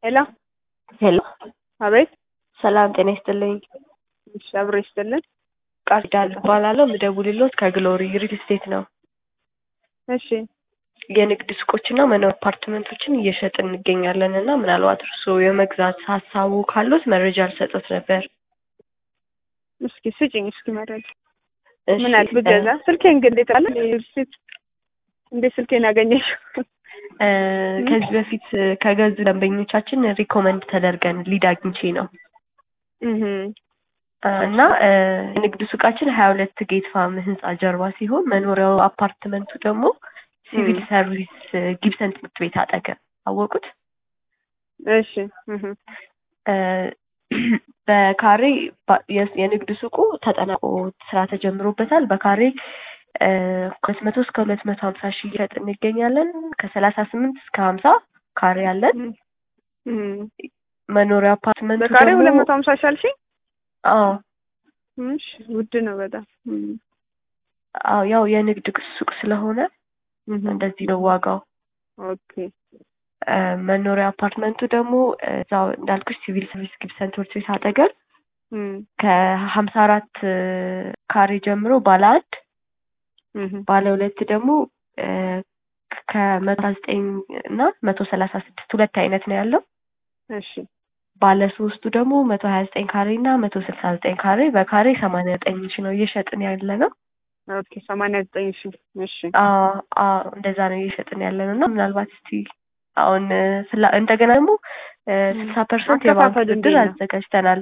ሄሎ ሄሎ አቤት። ሰላም ጤና ይስጥልኝ። እሺ አብሮ ይስጥልን። ቃል ኪዳን እባላለሁ። የምደውልልዎት ከግሎሪ ሪል ስቴት ነው። እሺ የንግድ ሱቆችና መኖሪያ አፓርትመንቶችን እየሸጥን እንገኛለን እና ምናልባት እርስዎ የመግዛት ሀሳቡ ካሉት መረጃ ልሰጦት ነበር። እስኪ ስጭኝ እስኪ መረጃ እሺ፣ ምን አለ ብገዛ ስልኬን ግን እንዴት አለ እንዴት ስልኬን ያገኘሽው? እ፣ ከዚህ በፊት ከገዙ ደንበኞቻችን ሪኮመንድ ተደርገን ሊድ አግኝቼ ነው እህ እና እ፣ የንግድ ሱቃችን ሀያ ሁለት ጌት ፋም ህንጻ ጀርባ ሲሆን መኖሪያው አፓርትመንቱ ደግሞ ሲቪል እም። ሰርቪስ እ፣ ጊብሰን ትምህርት ቤት አጠገብ አወቁት። እሺ እህ እ፣ በካሬ ባ- የ- የንግድ ሱቁ ተጠናቆ ስራ ተጀምሮበታል። በካሬ ሁለት መቶ እስከ ሁለት መቶ ሀምሳ ሺህ እየሸጥ እንገኛለን። ከሰላሳ ስምንት እስከ ሀምሳ ካሬ አለን። እም። መኖሪያ አፓርትመንቱ በካሬ ደግሞ ሁለት መቶ ሀምሳ ሺህ አልሽኝ? አዎ እሺ ውድ ነው በጣም እም። አዎ ያው የንግድ ሱቅ ስለሆነ እህ እንደዚህ ነው ዋጋው። ኦኬ እ፣ መኖሪያ አፓርትመንቱ ደግሞ እ፣ እዛው እንዳልኩሽ ሲቪል ሰርቪስ ጊብሰን ትምህርት ቤት አጠገብ እም። ከሀምሳ አራት ካሬ ጀምሮ ባለ አንድ እህ ባለ ሁለት ደግሞ እ፣ ከመቶ ዘጠኝ እና መቶ ሰላሳ ስድስት ሁለት አይነት ነው ያለው። እሺ ባለ ሶስቱ ደግሞ መቶ ሀያ ዘጠኝ ካሬ እና መቶ ስልሳ ዘጠኝ ካሬ በካሬ ሰማንያ ዘጠኝ ሺ ነው እየሸጥን ያለ ነው። ኦኬ ሰማንያ ዘጠኝ ሺህ እሺ አዎ አዎ እንደዛ ነው እየሸጥን ያለ ነው እና ምናልባት እስቲ አሁን እ፣ ፍላ እንደገና ደግሞ ስልሳ ፐርሰንት የባንክ አከፋፈሉ ብድር እንዴት ነው? አዘጋጅተናል።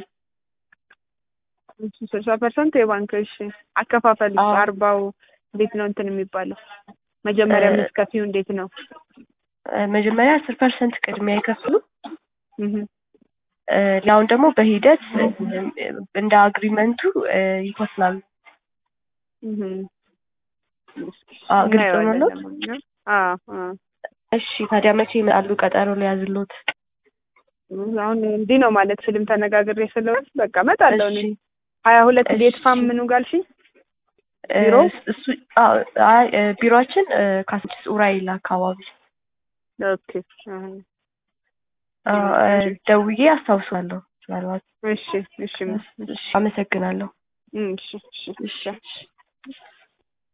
ስልሳ ፐርሰንት የባንክ እሺ አከፋፈል አዎ። አርባው እንዴት ነው እንትን የሚባለው መጀመሪያ እ፣ የምትከፊው እንዴት ነው? እ፣ መጀመሪያ አስር ፐርሰንት ቅድሚያ ይከፍሉ እህ እ፣ ሌላውን ደግሞ በሂደት እ፣ እንደ አግሪመንቱ እ፣ ይከፍላሉ። እህ አዎ ግልጽ እናየዋለን ሆኖልዎት? ለማንኛውም። አዎ አዎ እሺ ታዲያ መቼ ይመጣሉ? ቀጠሮ ሊያዝልዎት? አሁን እንዲህ ነው ማለት ስልም ተነጋግሬ ስለሆነ በቃ እመጣለሁ እኔ እሺ ሀያ ሁለት እሺ። ጌት ፋም ምኑ ጋልሽኝ እ፣ ቢሮ? እሱ አዎ አይ እ፣ ቢሮአችን እ፣ ካሳንቺስ ኡራኤል አካባቢ ኦኬ አሁን አዎ እ፣ ደውዬ አስታውሳለሁ ምናልባት። እሺ እሺ እሺ አመሰግናለሁ። እሺ እሺ እሺ እሺ